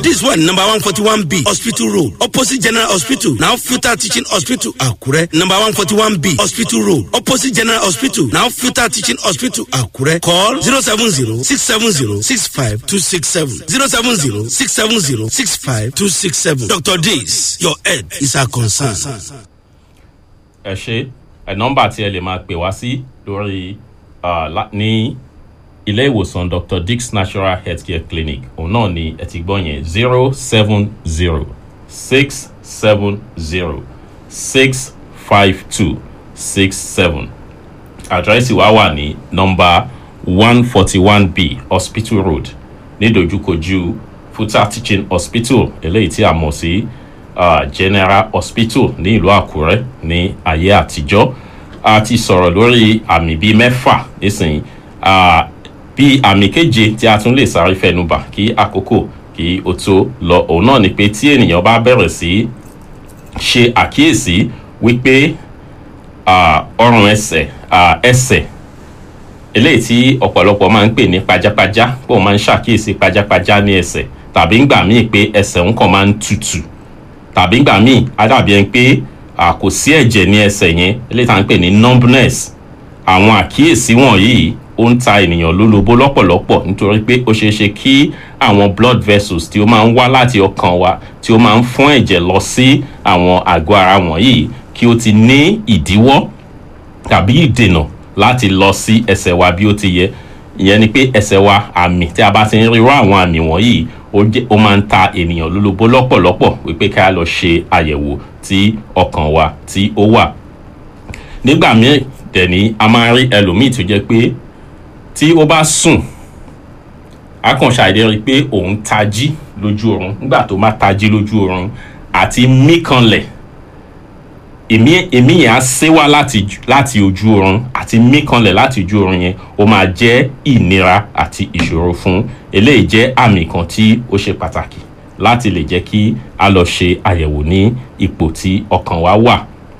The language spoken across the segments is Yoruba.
This one number one forty one B Hospital Road opposite General Hospital now Futa Teaching Hospital Akure number one forty one B Hospital Road opposite General Hospital now Futa Teaching Hospital Akure call zero seven zero six seven zero six five two six seven zero seven zero six seven zero six five two six seven Dr. Dis your head is our concern. ẹ ṣe ẹ nọmba tí ẹ lè máa pè wá sí lórí ah, lá- ní ilé ìwòsàn dr dix natural healthcare clinic òun náà ni ẹ ti gbọ́ yẹn zero seven zero six seven zero six five two six seven àdírẹ́sì wa wà ní nọmba one forty one b hospital road nídojúkojú futa teaching hospital eléyìí tí a mọ̀ sí uh, general hospital ní ìlú àkúrẹ́ ní ayé àtijọ́ a ti sọ̀rọ̀ lórí àmì bíi mẹ́fà nísìnyí uh, bí àmì keje tí a tún lè sáré fẹnubà kí àkókò kí o tó lọ òun náà ni pé tí ènìyàn bá bẹ̀rẹ̀ sí ṣe àkíyèsí wípé ah, ọrùn ẹsẹ̀ ah, ẹsẹ̀ eléyìí tí ọ̀pọ̀lọpọ̀ máa ń pè ní pajápajá pé òun máa ń ṣàkíyèsí pajápajá ní ẹsẹ̀ tàbí ńgbà míì pé ẹsẹ̀ òun kàn máa ń tutù tàbí ńgbà míì á dàbí ẹni pé ah, kò sí ẹ̀jẹ̀ ní ẹsẹ̀ yẹn eléyìí tá à ń pè ní numbness àwọn àkíyèsí wọ̀nyí ó ń ta ènìyàn lólobó lọ́pọ̀lọpọ̀ nítorí pé ó ṣeé ṣe kí àwọn blood vessels tí ó máa ń wá láti ọkàn wa tí ó máa ń fún ẹ̀jẹ̀ lọ sí àwọn àgọ́ ara wọ̀nyí kí ó ti ní ìdíwọ́ tàbí ìdènà láti lọ sí ẹsẹ̀ wa bí ó ti yẹ ìyẹn ni pé ẹsẹ̀ wa àmì tí a bá ti ń rí irú àwọn àmì wọ̀nyí ó jẹ́ ó máa ń ta ènìyàn lólobó lọ́pọ̀lọpọ̀ wípé ká lọ ṣe àyẹ̀wò tí ọkàn wa tí ó wà nígbà míì dẹ̀ ní a máa rí ẹlòmíì tó jẹ́ pé tí ó bá sùn a kàn ṣàìdẹ́ rí i pé òun tají lójú oorun nígbà tó má tají lójú oorun àti mí kanlẹ̀ èmi èmi yẹn á sé wá láti láti ojú oorun àti mí kanlẹ̀ láti ojú oorun yẹn ó máa jẹ́ ìnira àti ìṣòro fún eléyìí jẹ́ àmì kan tí ó ṣe pàtàkì láti lè jẹ́ kí a lọ ṣe àyẹ̀wò ní ipò tí ọkàn wa wà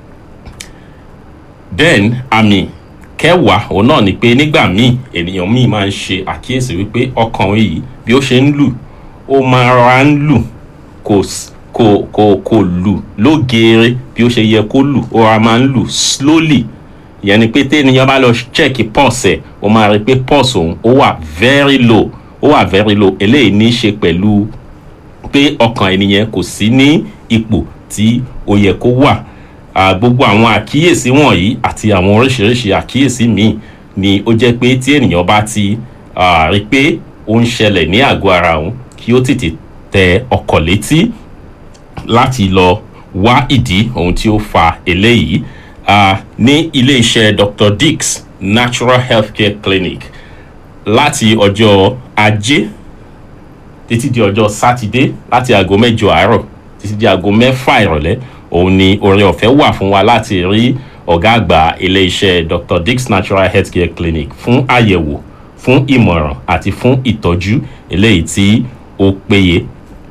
then àmì kẹwàá òun náà ni pé nígbà míì ènìyàn míì máa ń ṣe àkíyèsí wípé ọkàn yìí bí ó ṣe ń lù ó máa rọra ń lù kò s- kò kò kò lù lógeere bí ó ṣe yẹ kó lù ó ra máa ń lù slowly ìyẹn ni pé téèyàn bá lọ check pulse ẹ̀ ó máa rí i pé pulse òun ó wà very low ó wà very low eléyìí ní í ṣe pẹ̀lú pé ọkàn ènìyàn kò sí ní ipò tí ó yẹ kó wà Ah, gbogbo àwọn àkíyèsí wọ̀nyí àti àwọn oríṣiríṣi àkíyèsí míì ni ó jẹ́ pé tí ènìyàn bá ti ah, rí i pé ó ń ṣẹlẹ̀ ní àgọ́ ara òun kí ó tètè tẹ ọkọ̀ létí láti lọ wá ìdí ohun tí ó fa eléyìí Ah, ní ilé-iṣẹ́ dr dix natural healthcare clinic láti ọjọ́ ajé títí di ọjọ́ sátidé láti aago mẹ́jọ àárọ̀ títí di aago mẹ́fà ìrọ̀lẹ́ òun ni oore ọ̀fẹ́ wà fún wa láti rí ọ̀gá àgbà ilé-iṣẹ́ dr dix natural healthcare clinic fún àyẹ̀wò fún ìmọ̀ràn àti fún ìtọ́jú eléyìí tí ó péye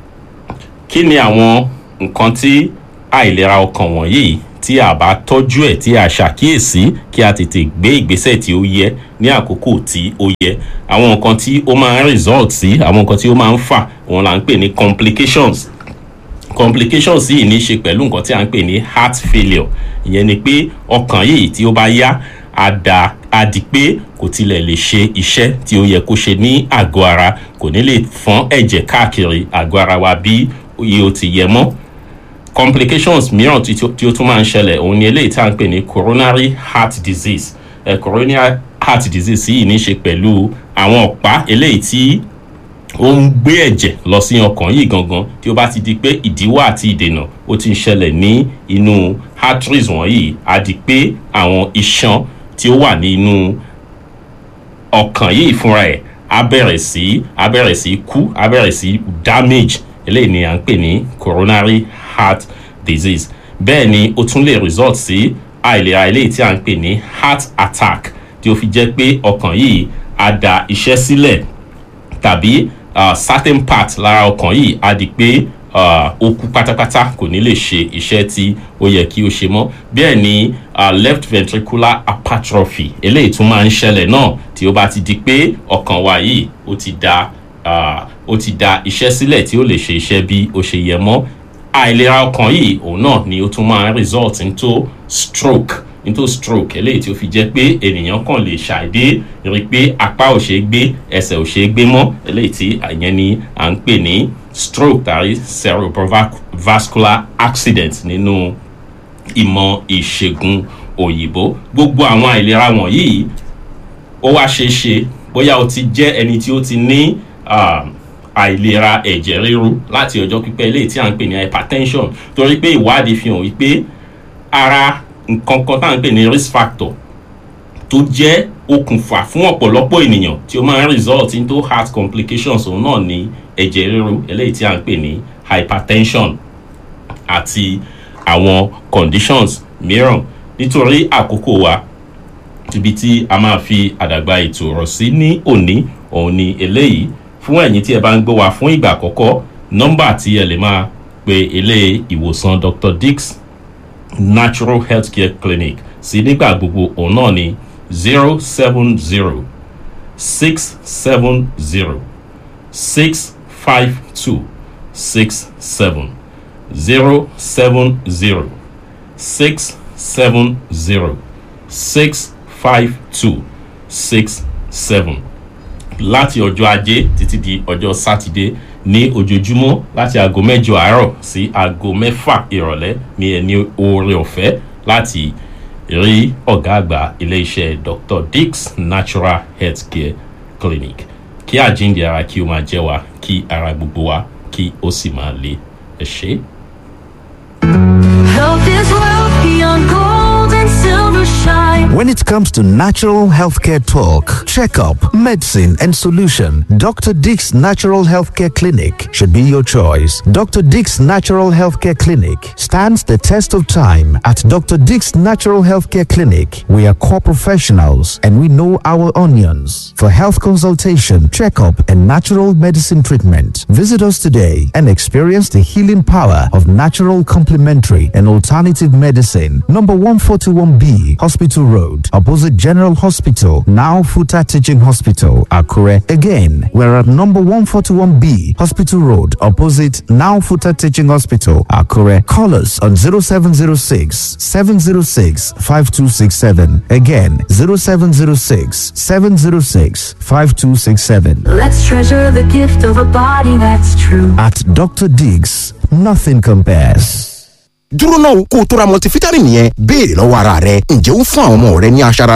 kí ni àwọn nǹkan tí àìlera ọkàn wọ̀nyí tí a bá tọ́jú ẹ̀ tí a ṣàkíyèsí kí a tètè gbé ìgbésẹ̀ tí ó yẹ ní àkókò tí ó yẹ àwọn nǹkan tí ó máa ń result sí àwọn nǹkan tí ó máa ń fà òun là ń pè ní complications complications yìí ní í ṣe pẹ̀lú nǹkan tí a ń pè ní heart failure ìyẹn ni pé ọkàn yìí tí ó bá yá á da á di pé kò tilẹ̀ lè ṣe iṣẹ́ tí ó yẹ kó ṣe ní àgọ́ ara kò ní lè fọ́n ẹ̀jẹ̀ káàkiri àgọ́ ara wa bí iye ó ti yẹ mọ́ complications mìíràn tí tí ó tún máa ń ṣẹlẹ̀ òun ni eléyìí tí a ń pè ní coronary heart disease eh, coronary heart disease yìí ní í ṣe pẹ̀lú àwọn ọ̀pá eléyìí tí ó ń gbé ẹ̀jẹ̀ lọ sí ọkàn yìí gangan tí ó bá ti di pé ìdíwọ́ àti ìdènà ó ti ń ṣẹlẹ̀ ní inú arteries wọ̀nyí á di pé àwọn iṣan tí ó wà nínú ọkàn yìí fúnra ẹ̀ á bẹ̀rẹ̀ sí á bẹ̀rẹ̀ sí kú á bẹ̀rẹ̀ sí damage eléyìí ni à ń pè ní coronary heart disease bẹ́ẹ̀ ni ó tún lè result sí àìlera eléyìí tí à ń pè ní heart attack tí ó fi jẹ́ pé ọkàn yìí á da iṣẹ́ sílẹ̀ tàbí uh, certain part lára ọkàn yìí á di pé uh, ó kú pátápátá kò ní lè ṣe iṣẹ́ tí ó yẹ kí ó ṣe mọ́ bẹ́ẹ̀ ni uh, left ventricular hypertrophy eléyìí tún máa ń ṣẹlẹ̀ náà tí ó bá ti di pé ọkàn wa yìí ó ti da uh, ó ti da iṣẹ́ sílẹ̀ tí ó lè ṣe iṣẹ́ bí ó ṣe yẹ mọ́ àìlera ọkàn yìí òun náà ni ó tún máa ń result into stroke into stroke eléyìí tí ó fi jẹ́ pé ènìyàn kàn lè ṣàìdé rí i pé apá ò ṣeé gbé ẹsẹ̀ ò ṣeé gbé mọ́ eléyìí tí àyẹn ni à ń pè ní stroke tàbí cerebrovascular accident nínú ìmọ̀ ìṣègùn òyìnbó gbogbo àwọn àìlera wọ̀nyí ó wá ṣeé ṣe bóyá o ti jẹ́ ẹni tí ó ti ní àìlera ẹ̀jẹ̀ ríru láti ọjọ́ pípẹ́ eléyìí tí à ń pè ní hypertension torí pé ìwádìí fi hàn wípé ara nǹkan kan tá à ń pè ní risk factor tó jẹ́ okùnfà fún ọ̀pọ̀lọpọ̀ ènìyàn tí ó máa ń result into heart complications òun náà ní ẹ̀jẹ̀ ríru eléyìí tí à ń pè ní hypertension àti àwọn conditions mìíràn nítorí àkókò wa ibi tí a máa fi àdàgbà ètò ọ̀rọ̀ sí ní òní òun ni eléyìí fún ẹ̀yin tí ẹ bá ń gbọ́ wa fún ìgbà àkọ́kọ́ nọ́mbà tí ẹ lè máa pe ilé ìwòsàn dr dix natural healthcare clinic sí nígbà gbogbo òun náà ni zero seven zero six seven zero six five two six seven zero seven zero six seven zero six five two six seven láti ọjọ́ ajé títí di ọjọ́ sátidé ní ojoojúmọ́ láti aago mẹ́jọ àárọ̀ sí aago mẹ́fà ìrọ̀lẹ́ ní ẹni oore ọ̀fẹ́ láti rí ọ̀gá àgbà iléeṣẹ́ dr dix natural healthcare clinic kí àjíǹde ara kí ó máa jẹ́ wa kí ara gbogbo wa kí ó sì máa le ẹ ṣe. Health is wealth beyond gold and silver shine. When it comes to natural healthcare talk, checkup, medicine, and solution, Dr. Dick's Natural Healthcare Clinic should be your choice. Dr. Dick's Natural Healthcare Clinic stands the test of time. At Dr. Dick's Natural Healthcare Clinic, we are core professionals and we know our onions. For health consultation, checkup, and natural medicine treatment, visit us today and experience the healing power of natural complementary and alternative medicine. Number 141B, Hospital Road, opposite General Hospital, now Futa Teaching Hospital, Akure. Again, we're at number 141B, Hospital Road, opposite now Futa Teaching Hospital, Akure. Call us on 0706 706 5267. Again, 0706 706 5267. Let's treasure the gift of a body that's true. At Dr. Diggs, nothing compares. dúró náà kó o tó ra multivitamin yẹn béèrè lọ́wọ́ ara rẹ ǹjẹ́ ó ń fún àwọn ọmọ rẹ ní aṣara